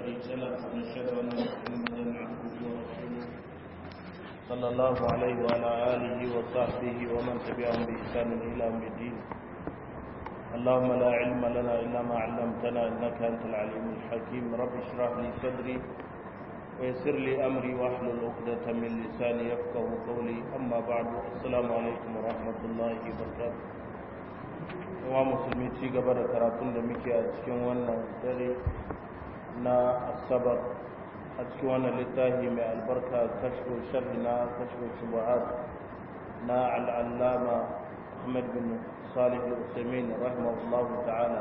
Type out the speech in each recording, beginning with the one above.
شريك له ونشهد أن محمدا عبده ورسوله صلى الله عليه وعلى آله وصحبه ومن تبعهم بإحسان إلى يوم الدين اللهم لا علم لنا إلا ما علمتنا إنك أنت العليم الحكيم رب اشرح لي صدري ويسر لي أمري واحلل عقدة من لساني يفقه قولي أما بعد السلام عليكم ورحمة الله وبركاته wa musulmi ci gaba da karatun da muke a cikin wannan dare na asabar a cikin wannan littafi mai albarka kashfu sharhi na kashfu shubuhat na al'allama ahmad bin salih al-usaimin rahimahullahu ta'ala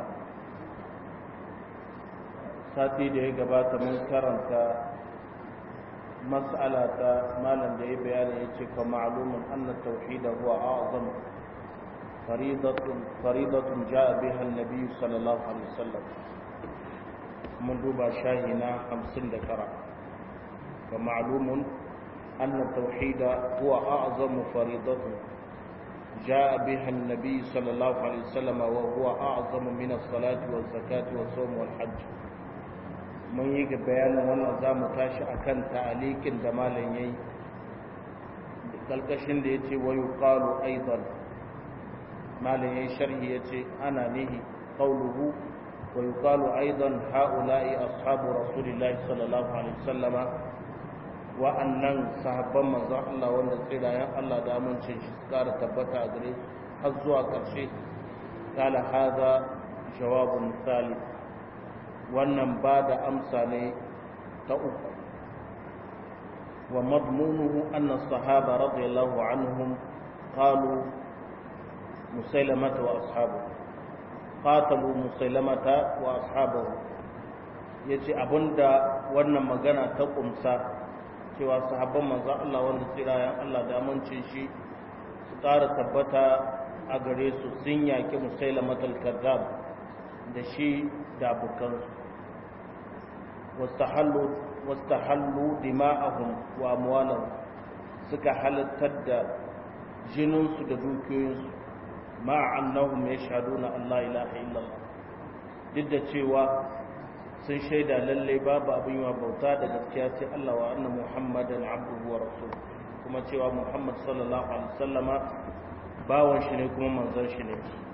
sati da ya gabata mun karanta mas'ala ta malam da ya bayani ya ce ka ma'lumun anna tauhida huwa a'zam فريضة فريضة جاء بها النبي صلى الله عليه وسلم من دوبا شاهنا خمسين ذكرى ومعلوم أن التوحيد هو أعظم فريضة جاء بها النبي صلى الله عليه وسلم وهو أعظم من الصلاة والزكاة والصوم والحج من يجي بيان وانا زام تاشي أكن تعليق دمال يي قلقشن ديتي ويقال أيضا malin yayin sharhi yace ana nihi qawluhu wa yuqalu aidan haula'i ashabu rasulillahi sallallahu alaihi wasallama wa annan sahabban manzon Allah wanda tsirayen Allah da amincin shi kara tabbata a gare har zuwa karshe kala hada jawabun thalith wannan ba da amsa ne ta uku wa madmunuhu anna sahaba radiyallahu anhum qalu مسيلمة وأصحابه قاتلوا مسيلمة وأصحابه yace abinda wannan magana ta kumsa cewa sahabban manzo Allah wanda tsirayen Allah da amincin shi su ƙara tabbata a gare su sun yaki musailamatul kazzab da shi da abokansu wastahallu wastahallu dima'ahum wa amwalahum suka halattar da jininsu da dukiyoyinsu ma'a annahum yashhaduna an la ilaha illallah duk da cewa sun shaida lalle babu abin yawa bauta da gaskiya sai Allah wa anna muhammadan abduhu wa rasul kuma cewa muhammad sallallahu alaihi wasallama bawan shi ne kuma manzon shi ne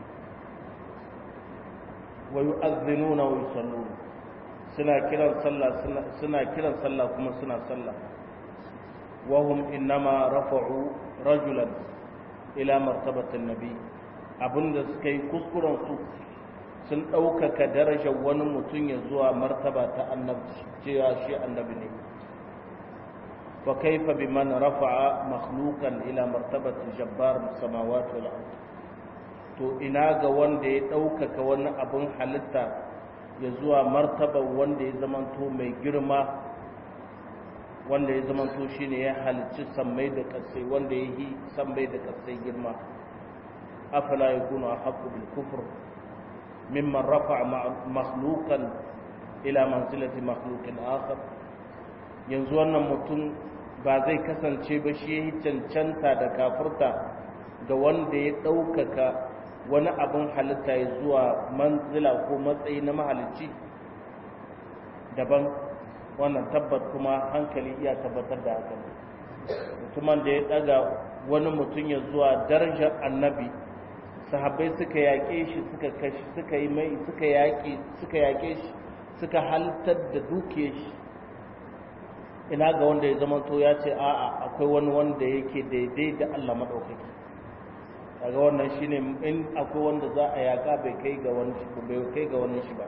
wa yu'adhdhinuna wa yusalluna suna kiran sallah suna kiran sallah kuma suna sallah wa hum innama rafa'u rajulan ila martabatin nabi abinda suka yi kuskurensu sun ɗaukaka darajar wani mutum ya zuwa martaba ta annabci cewa shi annabi ne fa kaifa biman rafa'a makhluqan ila martabati jabbar samawati wal ard to ina ga wanda ya ɗaukaka wani abin halitta ya zuwa martaban wanda ya zamanto mai girma wanda ya zamanto shine ya halicci sammai da kasai wanda ya yi sammai da kasai girma أفلا يكون أحق بالكفر ممن رفع مخلوقا إلى منزلة مخلوق آخر yanzu wannan mutum ba zai kasance ba shi cancanta da kafurta ga wanda ya ɗaukaka wani abin halitta ya zuwa manzila ko matsayi na mahalicci daban wannan tabbat kuma hankali iya tabbatar da haka mutumin da ya ɗaga wani mutum ya zuwa darajar annabi sahabbai suka yaƙe shi suka kashi suka yi mai suka yaƙe suka yaƙe shi suka halittar da duke shi ina ga wanda ya zama to ya ce a'a akwai wani wanda yake daidai da Allah madaukaki kaga wannan shine in akwai wanda za a yaƙa bai kai ga wani shi bai kai ga wani shi ba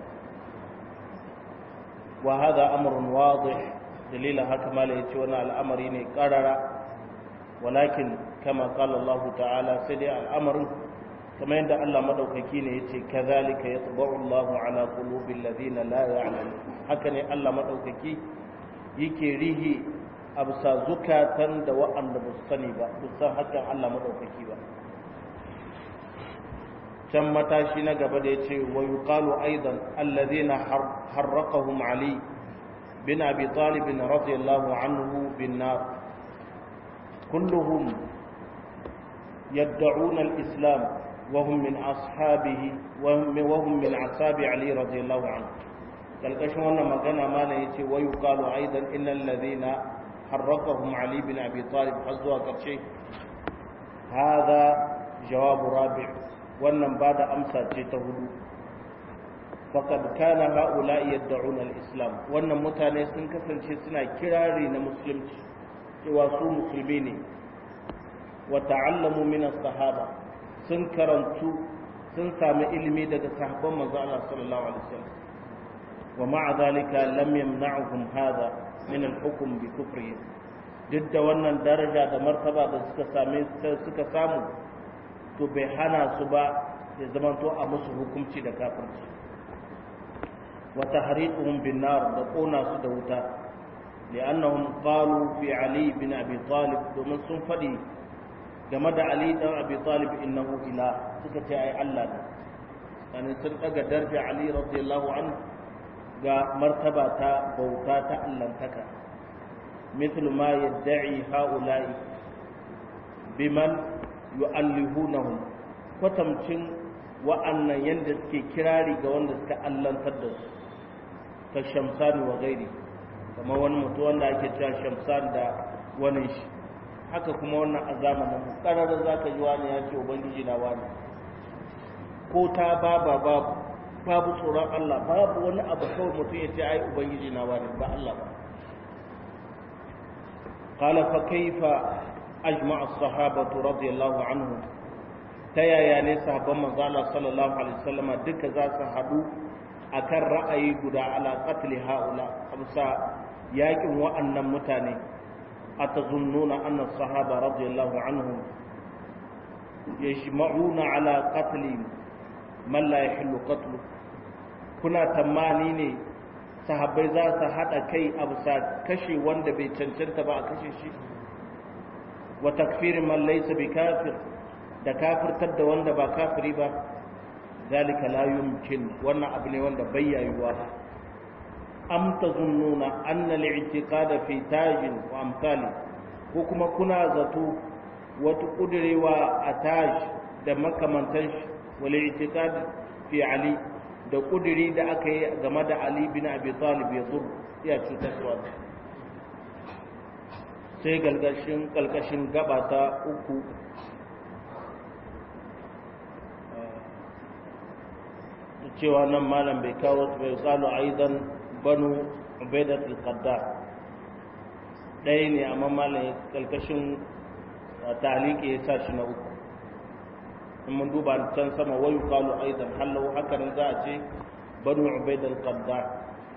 wa hada amrun wadih dalila haka mala yace wannan al'amari ne qarara walakin kama qala Allah ta'ala sai dai al'amarin kamar yadda Allah madaukaki ne yace kazalika yatba'u Allahu ala qulubil ladina la ya'lamun haka ne Allah madaukaki yake rihi absa zukatan da wa'anda ba su sani ba su san hakan Allah madaukaki ba can matashi na gaba da yace wa yuqalu aidan alladhina harraqahum ali bin abi talib radiyallahu anhu bin nar kulluhum يدعون الإسلام وهم من أصحابه وهم, وهم من أصحاب علي رضي الله عنه kalkashin wannan magana malam yace wa yuqalu aidan innal ladhina harraqahum ali bin abi talib har zuwa karshe hada jawabu rabi' wannan bada amsa ce ta hudu faqad kana haula'i yad'una al-islam wannan mutane sun kasance suna kirari na musulunci cewa su musulmi ne wa ta'allamu min as-sahaba sun karantu sun sami ilimi daga sahabban manzo Allah sallallahu alaihi wasallam wa ma'a zalika lam yamna'uhum hadha min al-hukm bi kufrihim duk da wannan daraja da martaba da suka same suka samu to bai hana su ba ya zamanto a musu hukunci da kafirci wa tahriquhum bin nar da kona su da wuta li'annahum qalu fi ali bin abi talib domin sun fadi game da ali dan abi talib innahu ila suka ce ai Allah ne yani sun daga darja ali radiyallahu anhu ga martaba ta bauta ta allantaka mithlu ma yad'i haula'i biman yu'allihunahum kwatamcin wa'annan yanda suke kirari ga wanda suka allantar da su ka shamsani wa gairi kamar wani mutu wanda ake cewa shamsan da wani shi haka kuma wannan a zamanin ƙararra za ka yi wani ya ce ubangiji na wani ko ta baba babu babu tsoron Allah babu wani abu kawai mutum ya ce ai ubangiji na wani ba Allah ba قال فكيف أجمع الصحابة رضي الله عنهم تيا يا نسا بما قال صلى الله عليه وسلم دك ذات حدو أكر رأي قد على قتل هؤلاء خمسة ياكم وأن متاني أتظنون أن الصحابة رضي الله عنهم يجمعون على قتل من لا يحل قتله كنا تمانيني sahabbai za su haɗa kai a bisa kashe wanda bai cancanta ba a kashe shi wa takfirin man laysa bi kafir da kafirtar da wanda ba kafiri ba zalika la yumkin wannan abu ne wanda bai yayuwa am tazunnuna anna al-i'tiqad fi tajin wa amsali ko kuma kuna zato wata kudirewa a taj da makamantan shi wal i'tiqad fi ali da kudiri da aka yi game da Ali bin Abi Talib ya zur ya cutarwa sai galgashin kalkashin gaba ta uku cewa nan malam bai kawo bai kalu aidan banu ubaidat al-qaddar ɗaya ne amma malam kalkashin taliki ya sa shi na uku in mun duba can sama wayu qalu aidan hallau haka nan za a ce banu ubaid al-qaddar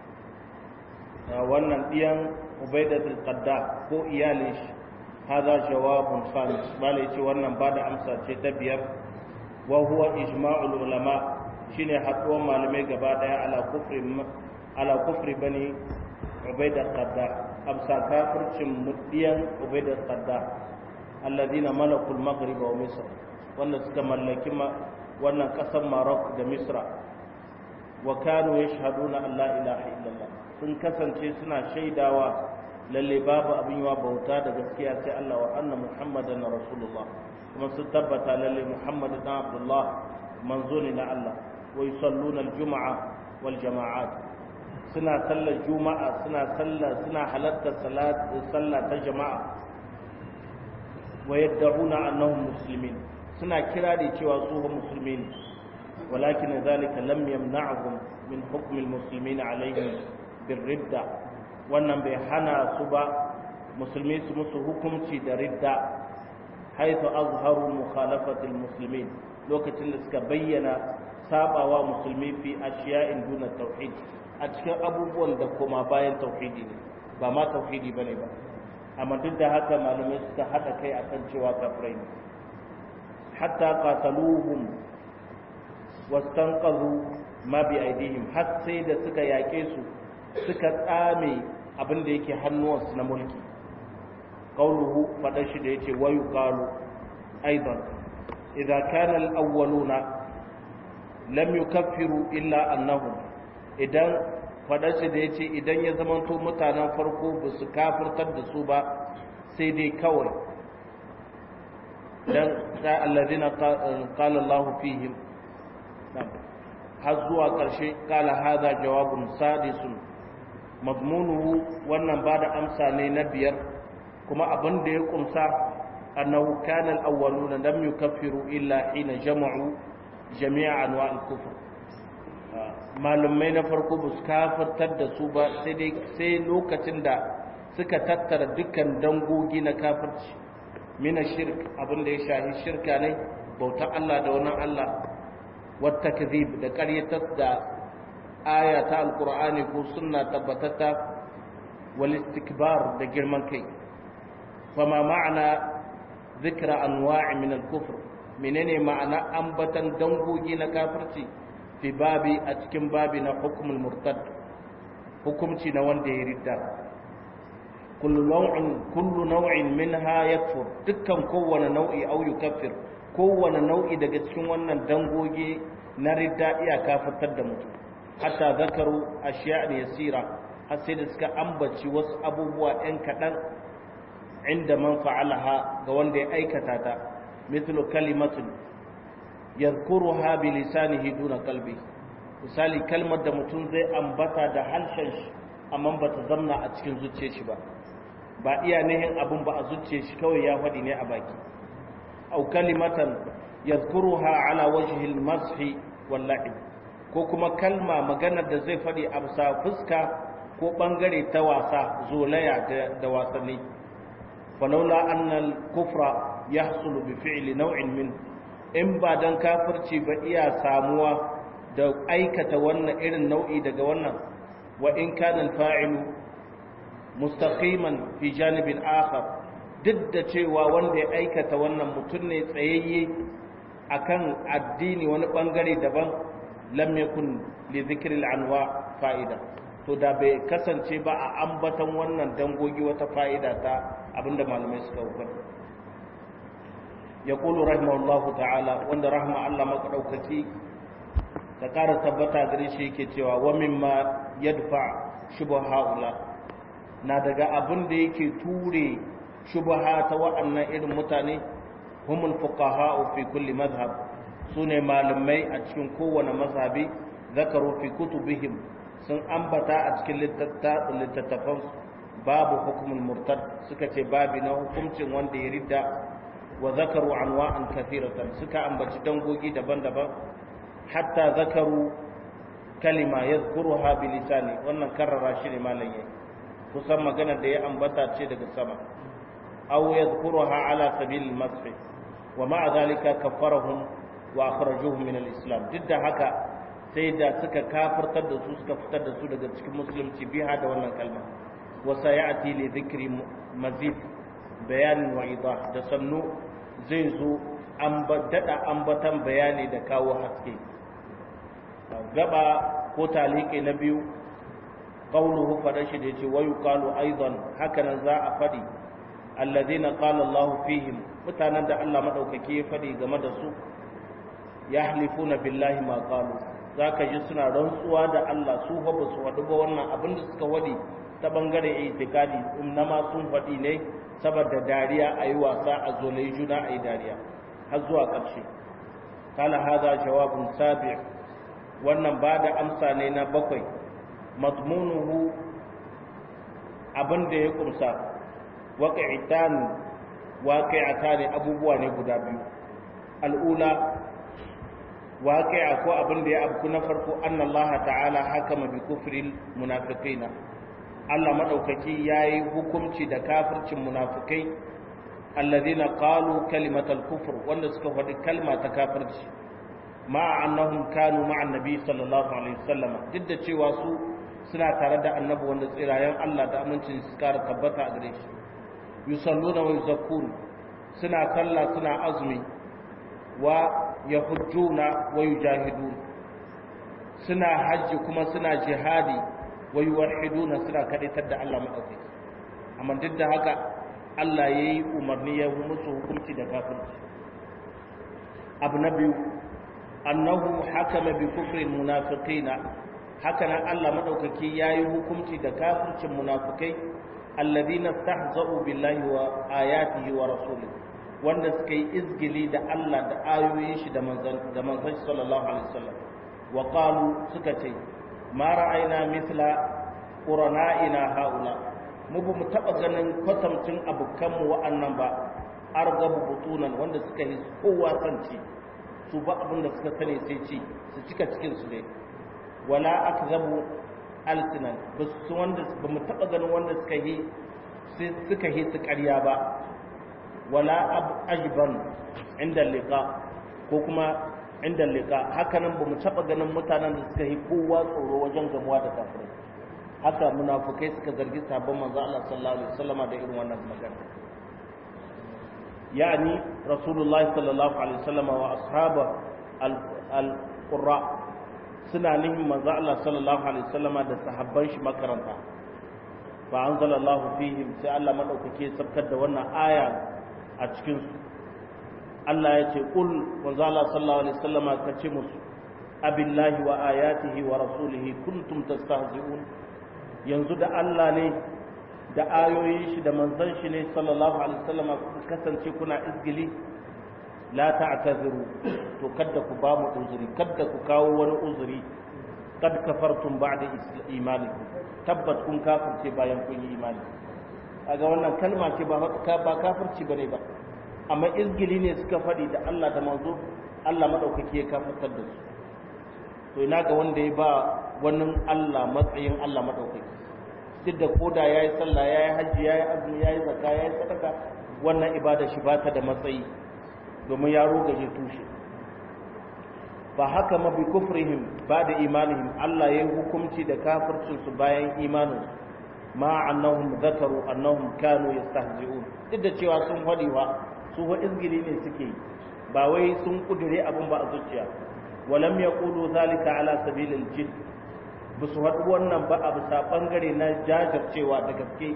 wannan diyan ubaid al-qaddar ko iyalin shi hada jawabun khamis bale yace wannan ba da amsa ce ta biyar wa huwa ijma'ul ulama shine haduwar malamai gaba daya ala kufri ala kufri bani ubaid al-qaddar amsa kafircin mudiyan ubaid al-qaddar alladhina malakul maghrib wa misr wanda suka mallaki wannan ƙasar Maroc da Misra wa kanu yashhaduna an la ilaha illallah sun kasance suna shaidawa lalle babu abin yawa bauta da gaskiya sai Allah wa anna Muhammadan rasulullah kuma sun tabbata lalle Muhammad dan Abdullah manzo ne na Allah wa yusalluna al-jum'a wal jama'at suna sallar juma'a suna sallar suna halartar salat sallah ta jama'a wa yad'una annahum muslimin suna kira da cewa su ba musulmi ne walakin zalika lam yamna'hum min hukm almuslimin alaihim birridda wannan bai hana su ba musulmi su musu hukunci da ridda haythu azharu mukhalafat almuslimin lokacin da suka bayyana sabawa musulmi fi ashiya'in duna tauhid a cikin abubuwan da kuma bayan tauhidi ne ba ma tauhidi bane ba amma duk da haka malamai suka hada kai akan cewa kafirai ne حتى قاتلوهم واستنقذوا ما بأيديهم har sai da suka yake su suka tsame abin da yake hannuwansu na mulki qauluhu fadan shi da yace wayu qalu aidan idza kana al-awwaluna lam yukaffiru illa annahum idan fadan shi da yace idan ya zamanto mutanen farko ba su kafirtar da su ba sai dai kawai dan alladhina qala Allah fihim har zuwa ƙarshe kala haza jawabun sadisun mazmunuhu wannan ba da amsa ne na biyar kuma abin da ya kumsa annahu kana al-awwaluna lam yukaffiru illa hina jama'u jami'a anwa' al-kufr malumai na farko ba su kafirtar da su ba sai dai sai lokacin da suka tattara dukkan dangogi na kafirci mina shirk abin da ya shahi shirka ne bauta Allah da wani Allah wata kazib da ƙaryatar da aya ta alkur'ani ko sunna tabbatata wal istikbar da girman kai fama ma'ana zikra anwa'i min al-kufr menene ma'ana ambatan dangogi na kafirci fi babi a cikin babi na hukumul murtad hukumci na wanda ya ridda kullu naw'in kullu naw'in minha yakfur dukkan kowane nau'i au yukaffir kowane nau'i daga cikin wannan dangogi na ridda iya kafirtar da mutum hatta zakaru ashiya yasira har sai da suka ambaci wasu abubuwa ɗan kaɗan inda man fa'alaha ga wanda ya aikata ta mithlu kalimatun yadhkuruha bi lisanihi duna qalbi misali kalmar da mutum zai ambata da harshen shi amma ba ta zamna a cikin zuciyar shi ba ba iya nihin abun ba a zuciyar shi kawai ya faɗi ne a baki au kalimatan yadhkuruha ala wajhi al-mashi wal la'ib ko kuma kalma maganar da zai faɗi a bisa fuska ko bangare ta wasa zolaya da wasanni falaula annal kufra yahsulu bi fi'li naw'in min in ba dan kafirci ba iya samuwa da aikata wannan irin nau'i daga wannan wa in kana al-fa'ilu mustaqiman fi janibin akhar duk da cewa wanda ya aikata wannan mutum ne tsayayye akan addini wani bangare daban lam yakun li dhikril anwa fa'ida to da bai kasance ba a ambatan wannan dangogi wata fa'ida ta abinda malamai suka hukunta yaqulu rahimahullahu ta'ala wanda rahma Allah maka ta ƙara tabbata gare shi yake cewa wa mimma yadfa shubha haula na daga abin da yake ture shubha ta waɗannan irin mutane humul fuqaha fi kulli madhhab sune malamai a cikin kowane mazhabi zakaru fi kutubihim sun ambata a cikin littattafan babu hukumul murtad suka ce babi na hukuncin wanda ya ridda wa zakaru anwa'an kathiratan suka ambaci dangogi daban-daban hatta zakaru kalima yadhkuruha bi lisani wannan karrara shi ne malam yayi kusan magana da ya ambata ce daga sama aw yadhkuruha ala sabil al-masf wa ma'a dhalika kaffarahum wa akhrajuhum min al-islam duk da haka sai da suka kafirtar da su suka fitar da su daga cikin musulunci biha da wannan kalma wa sayati li dhikri mazid bayan wa idah da sannu zai zo an daɗa ambatan bayani da kawo haske gaba ko talike na biyu qawluhu fada shi da yace wayu qalu aidan hakanan za a fadi alladhina qala Allah fihim mutanen da Allah madaukake ya fadi game da su yahlifuna billahi ma qalu zaka ji suna rantsuwa da Allah su fa ba su wadu ba wannan abin da suka wadi ta bangaren itikadi ma sun fadi ne saboda dariya ayi wasa a zolai juna ayi dariya har zuwa ƙarshe kala haza jawabun sabi wannan ba da amsa ne na bakwai mazmunuhu abin da ya kumsa waƙi'itan waƙi'ata ne abubuwa ne guda biyu al'ula waƙi'a ko abin da ya abu na farko annallaha ta'ala hakama bi kufril munafiqina Allah madaukaki yayi hukunci da kafircin munafikai alladhina qalu kalimatal kufr wanda suka faɗi kalma ta kafirci ma annahum kanu ma'a annabi sallallahu alaihi wasallam duk da cewa su suna tare da annabi wanda tsirayen Allah da amincin su kara tabbata a gare shi yusalluna wa yuzakkun suna sallah suna azumi wa yahujjuna wa yujahidun suna hajji kuma suna jihadi wa yuwahhiduna suna kadaitar da Allah madaukaki amma duk da haka Allah ya yi umarni ya musu hukunci da kafirci abu na biyu annahu hakama bi kufrin munafiqina haka nan Allah madaukaki ya yi hukunci da kafircin munafikai alladhina stahza'u billahi wa ayatihi wa rasulihi wanda suka yi izgili da Allah da ayoyin shi da manzon da manzon sallallahu alaihi wasallam wa qalu suka ce ma ra'ayna mithla qurana'ina haula mu ba mu taba ganin kwatamcin abukan mu wa'annan ba argabu butunan wanda suka yi kowa sanci su ba abin da suka sani sai ci su cika cikin su ne wala akzabu alsinan ba su wanda ba mu taba ganin wanda suka yi suka yi su ƙarya ba wala ajban inda liqa ko kuma inda liqa hakanan ba mu taba ganin mutanen da suka yi kowa tsoro wajen gamuwa da kafirai haka munafukai suka zargi sabon manzo Allah sallallahu alaihi wasallama da irin wannan magana yani rasulullah sallallahu alaihi wasallama wa ashaba al-qurra suna nihin manzo Allah sallallahu alaihi wasallama da sahabban shi makaranta fa anzalallahu fihim sai Allah madaukake sabkar da wannan aya a cikin su Allah ya ce qul manzo Allah sallallahu alaihi wasallama ka ce musu abillahi wa ayatihi wa rasulihi kuntum tastahzi'un yanzu da Allah ne da ayoyin shi da manzon shi ne sallallahu alaihi wasallama ku kasance kuna izgili la ta'taziru to kada ku ba mu uzuri kada ku kawo wani uzuri kad kafartum ba'da imanikum tabbat kun kafirce bayan kun yi imani kaga wannan kalma ce ba ba kafirci bane ba amma izgili ne suka faɗi da Allah da manzo Allah madaukaki ya kafirtar da su to ina ga wanda ya ba wannan Allah matsayin Allah madaukaki duk da koda yayi sallah yayi haji yayi azumi yayi zakka yayi sadaka wannan ibada shi ba ta da matsayi domin ya rogaje tushe ba haka ma bi kufrihim ba da imanihim Allah ya yi hukunci da kafircinsu bayan imanin ma annahum zakaru annahum kanu yastahzi'un duk da cewa sun faɗi wa su wa izgili ne suke ba wai sun kudure abin ba a zuciya walam yaqulu zalika ala sabilil jidd ba su haɗu wannan ba a bisa ɓangare na jajircewa da gaske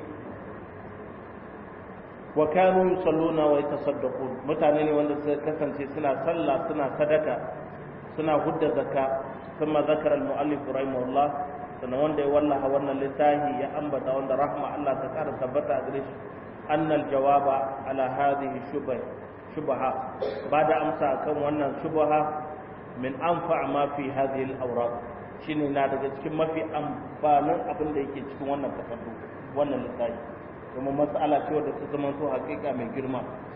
wa kanu yusalluna wa yatasaddaqun mutane ne wanda suka kasance suna sallah suna sadaka suna hudda zakka kuma zakara al-muallif rahimahullah sannan wanda ya wallaha wannan littafi ya ambata wanda rahma Allah ta kara tabbata a gare shi annal jawaba ala hadhihi shubha shubha bada amsa kan wannan shubha min anfa ma fi hadhihi al-awraq shine na daga cikin mafi amfanin abin da yake cikin wannan takardu wannan littafi kuma matsala ce wadda ta zama to hakika mai girma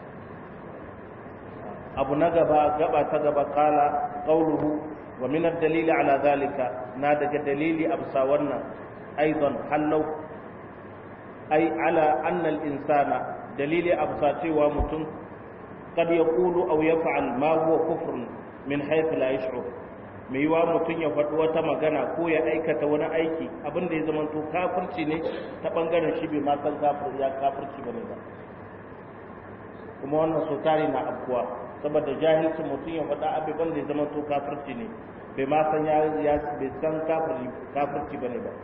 abu na gaba gaba ta gaba kala qauluhu wa min ad-dalili ala zalika na daga dalili absa wannan aidan hallau ai ala anna al-insana dalili absa cewa mutum kad yaqulu aw yaf'al ma huwa kufrun min haythu la yash'ur mai yiwa mutum ya faɗi wata magana ko ya aikata wani aiki abin da ya zama to kafirci ne ta ɓangaren shi bai ma san kafir ya kafirci ba ne ba kuma wannan so tare na afkuwa saboda jahilcin mutum ya faɗa abubuwan da ya zama to kafirci ne bai ma san ya bai san kafirci ba ne ba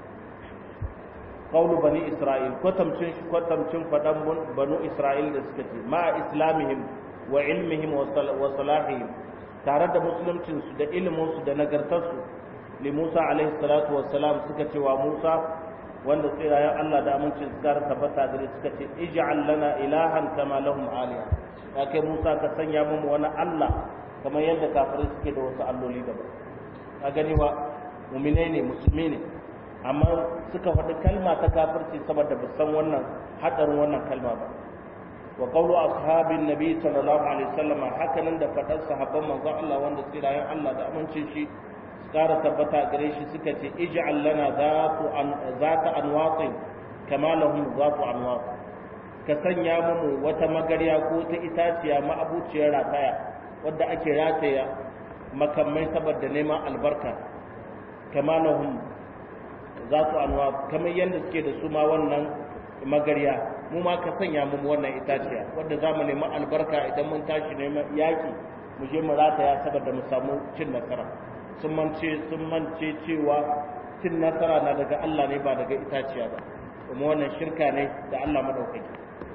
qawlu bani isra'il kwatamcin kwatamcin faɗan banu isra'il da suka ce ma islamihim wa ilmihim wa salahihim tare da musuluncinsu da iliminsu da nagartarsu li Musa alaihi salatu wassalam suka ce wa Musa wanda tsirayen Allah da amincin su kara tabbata gare suka ce ij'al lana ilahan kama lahum aliya ya kai Musa ka sanya mu wani Allah kamar yadda kafirai suke da wasu alloli daban ka gani wa mu'mine ne musulmi ne amma suka faɗi kalma ta kafirci saboda ba san wannan hadarin wannan kalma ba wa qawlu ashabin nabi sallallahu alaihi wasallam hakanan da fadar sahabban manzon Allah wanda tsirayen Allah da amincin shi kara tabbata gare shi suka ce ij'al lana zatu an zata anwatin kama lahum zatu anwat ka sanya mu wata magarya ko ta itaciya ma'abuciyar rataya wadda ake rataya makamai saboda neman albarka kama lahum zatu anwat kamar yadda suke da su ma wannan magarya mu ma ka sanya mu wannan itaciya wadda za mu nemi albarka idan mun tashi neman yaki mu je mu rataya saboda mu samu cin nasara sun mance sun mance cewa cin nasara na daga Allah ne ba daga itaciya ba kuma wannan shirka ne da Allah madaukaki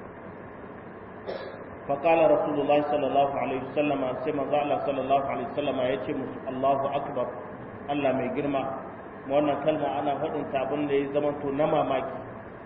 فقال رسول الله صلى الله عليه وسلم سيما الله صلى الله عليه وسلم يتي الله أكبر الله mai girma wannan kalma ana faɗin ta abin da ya zama to na mamaki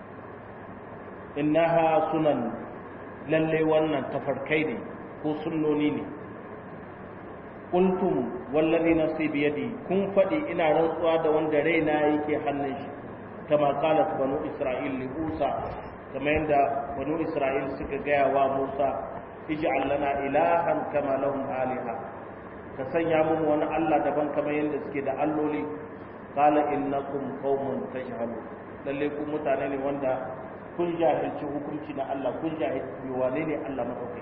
innaha sunan lalle wannan tafarkai ne ko sunnoni ne qultum wallazi nafsi bi yadi kun fadi ina rantsuwa da wanda raina yake hannun shi kama qalat banu isra'il li musa kamar yadda banu isra'il suka gaya wa musa ij'al lana ilahan kama lahum aliha ka sanya mu wani allah daban kamar yadda suke da alloli qala innakum qaumun tajhalun lalle ku mutane ne wanda kun jahilci hukunci na Allah kun jahilci wane ne Allah madaukai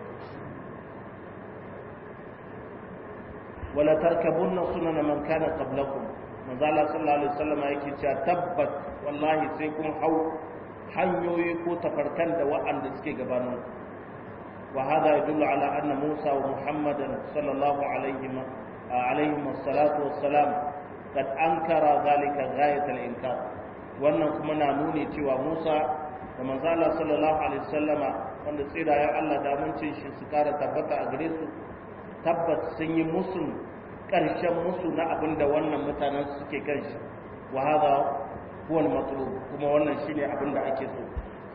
wala tarkabunna sunana man kana qablakum manzo Allah sallallahu alaihi wasallam yake cewa tabbat wallahi sai kun hau hanyoyi ko tafarkan da wa'anda suke gabanin wa hada yadullu ala anna Musa wa Muhammadan sallallahu alaihi alaihi wassalatu wassalam kad ankara zalika ghayat al-inkar wannan kuma na nuni cewa Musa da manzo Allah sallallahu alaihi wasallama wanda tsirayen Allah da amincin shi su kara tabbata a gare su tabbat sun yi musu karshen musu na abin da wannan mutanen suke kan shi wa hada huwa al-matlub kuma wannan shine abin da ake so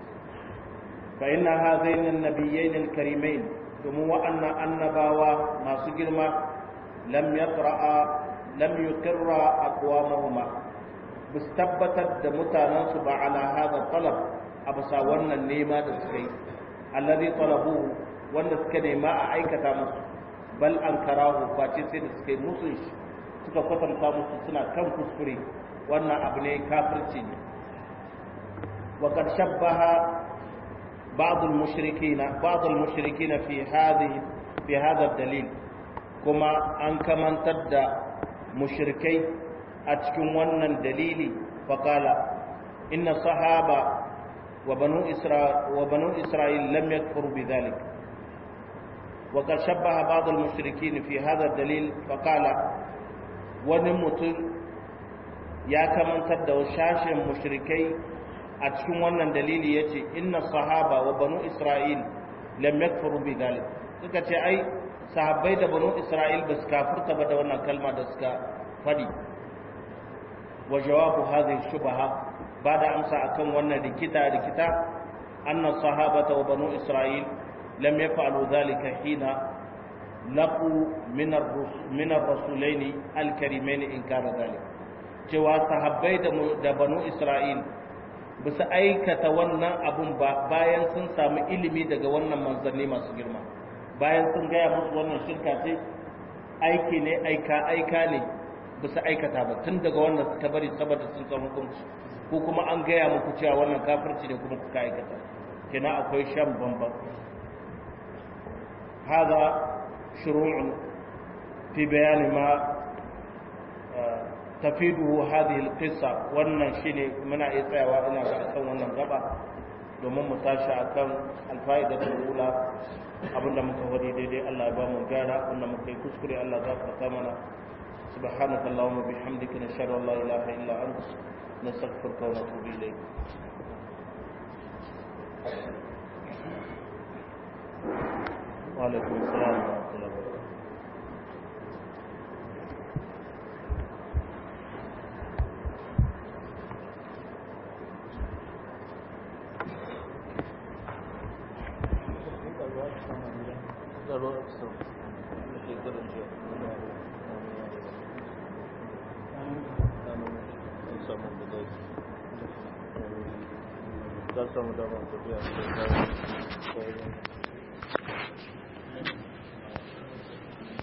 fa inna hadaini an-nabiyyin al-karimain domin wa'annan annabawa masu girma lam yaqra'a lam yuqirra aqwamahuma bis tabbatar da mutanensu ba ala hada talab a bisa wannan nema da suka yi allazi talabu wanda suka nema a aikata musu bal an karahu face sai da suka yi musu shi suka kwatanta musu suna kan kuskure wannan abu ne kafirci ne wa qad shabbaha ba'd al-mushrikeen ba'd al-mushrikeen fi hadhihi fi hadha dalil kuma an kamantar da mushrikai a cikin wannan dalili faqala inna sahaba وبنو إسرائيل وبنو إسرائيل لم يكفروا بذلك وقد شبه بعض المشركين في هذا الدليل فقال ونمت يا كمن تبدا شاش مشركي أتشكم wannan dalili yace inna sahaba wa banu isra'il lam yakfuru bi dhalik suka ce ai sahabbai da banu isra'il ba su kafirta ba da wannan kalma da suka fadi wa jawabu hadhihi shubha ba da amsa akan wannan rikita rikita anna sahabata wa banu isra'il lam yaf'alu dhalika hina laqu min min ar-rasulaini al-karimain inkar dhalik cewa sahabbai da da banu isra'il bisa aikata wannan abun ba bayan sun samu ilimi daga wannan manzanni masu girma bayan sun gaya musu wannan shirka ce aiki ne aika aika ne bisa aikata ba tun daga wannan suka bari saboda sun san hukunci ko kuma an gaya muku cewa wannan kafirci ne kuma kuka aikata kina akwai shan bamban hada shuru'un fi bayani ma tafiduhu hadhihi alqissa wannan shine muna iya tsayawa ina ga akan wannan gaba domin mu tashi akan alfa'idatul ula abinda muka wadi daidai Allah ya ba mu gyara wanda muka yi kuskure Allah za ka ta mana subhanaka allahumma bihamdika nashhadu an la ilaha illa anta نستغفرك ونتوب إليك وعليكم السلام ورحمة الله وبركاته za su samu damar tafiya da